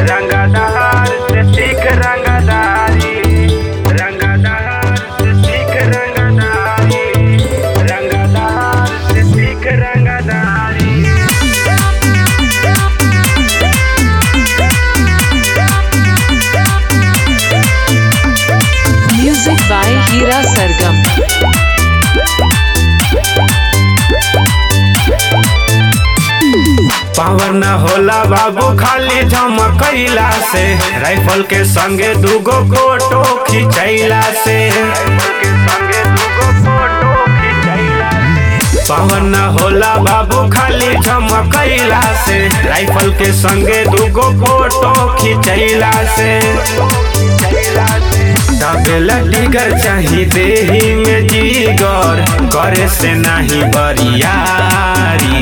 रंगदार से सीख रंगदारी रंगदार से सीख रंगदारी रंगदार से सीख रंगदारी Music by Hira Sargam. Power न होला बाबू खाली झमकैला से राइफल के संगे दूगो फोटो खिंचैला से पावर न होला बाबू खाली झमकैला से राइफल के संगे दूगो फोटो खिंचैला से दबेला टिगर चाही देही में जीगर करे से नहीं बरियारी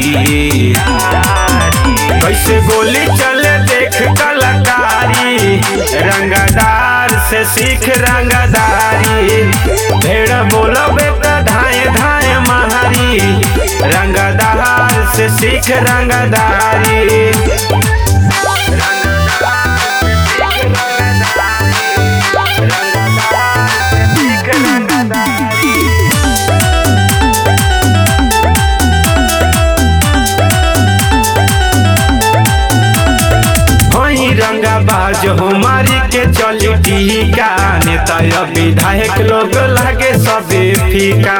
कैसे गोली चले देख कलाकारी रंगदार से सीख रंगदारी भेड़ बोलबे त धाए धाए महारी रंगदार से सीख रंगदारी वही रंगा बाज हमारी के चली टीका नेता या विधायक लोग लागे सबे फीका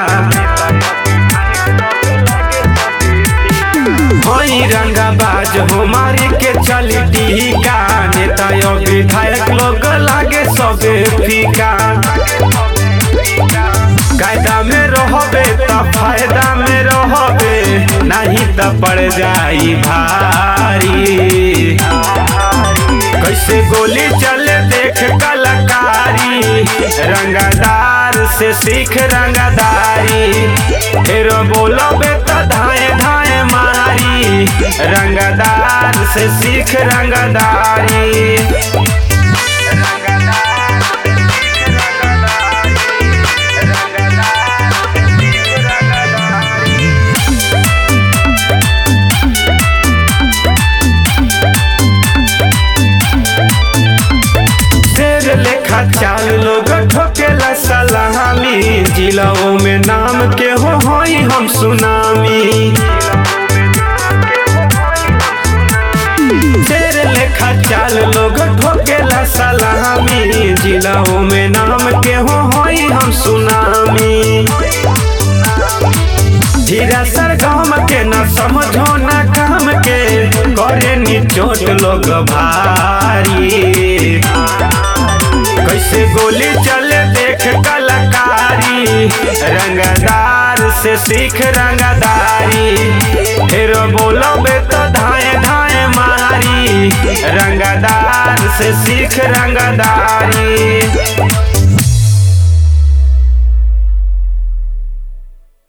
वही रंगा बाज हमारी के चली टीका नेता या विधायक लोग लागे सबे फीका कायदा में रहबे त फायदा में रहबे नहीं त पड़ जाई भारी कैसे गोली चले देख कलाकारी रंगदार से सीख रंगदारी फिर बोलोबे तो धाए धाए मारी रंगदार से सीख रंगदारी शेर लेखा चाल लोग ठोकेला सलामी जिलाओं में नाम के हो होई हम सुनामी शेर लेखा चाल लोग ठोकेला सलामी जिलाओं में नाम के हो होई हम सुनामी धीरा सर गाम के न समझो न काम के करे नी चोट लोग भारी कैसे गोली चले देख कलाकारी रंगदार से सीख रंगदारी फिर बोलोबे तो धाए धाए मारी रंगदार से सीख रंगदारी